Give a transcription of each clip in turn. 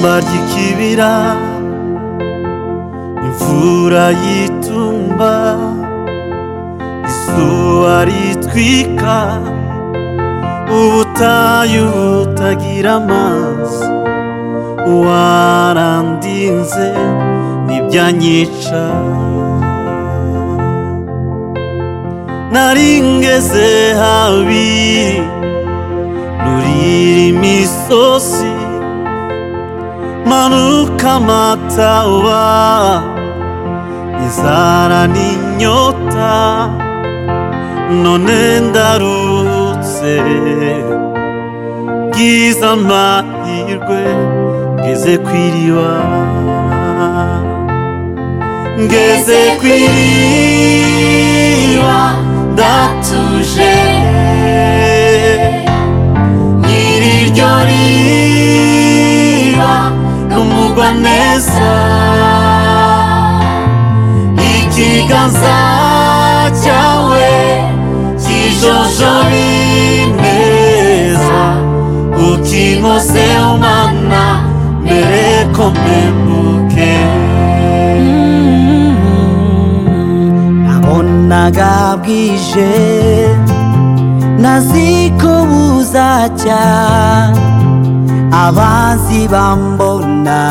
ry'ikibira imvura yitumba izuba ritwika ubutayu butagira amazi warandinze n'ibyanyica naringeze habi nurira imisozi manuka amataba inzara n'inyota none ndarutse bwiza amahirwe ngeze ku iriba ngeze ku iriba ndatuje nyiri iryo riba n'umugwa neza ikiganza cyawe kijojoba ineza ukinkoze umana mbere ko mpemuke nabonaga bwije naziko buzacya abazi bambona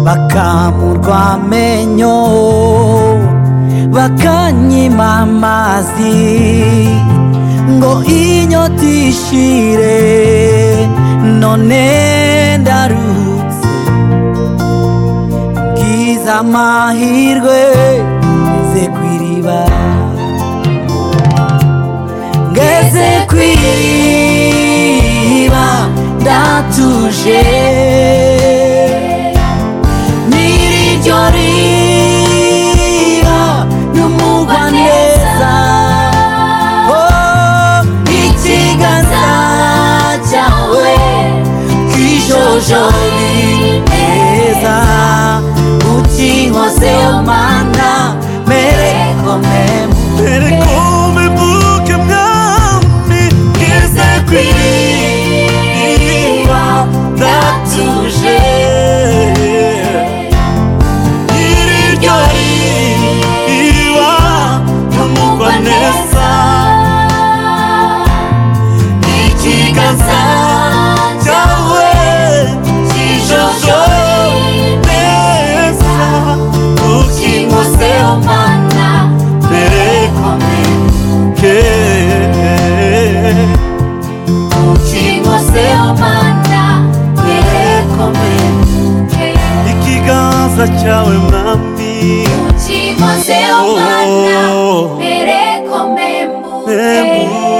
bakamurwa amenyo bakanyima amazi ngo inyota ishire none ndarutse bwiza amahirwe ngeze ku iriba ngeze ku iriba ndatuje nyiri iryo riba n'umugwa neza Oh, ikiganza cyawe kijojori neza ukinkoze mana mere komemu mbere ko mpemuke mwami ngeze ku iriba ndatuje nyiri iryo riba n'umugwa neza ikiganza cyawe kijojo neza ukimuze umana mbere komike ukimuze umana mbere komike ikiganza cyawe mwami Ucimoze umwana mbere ko mpemuke Mpemuke.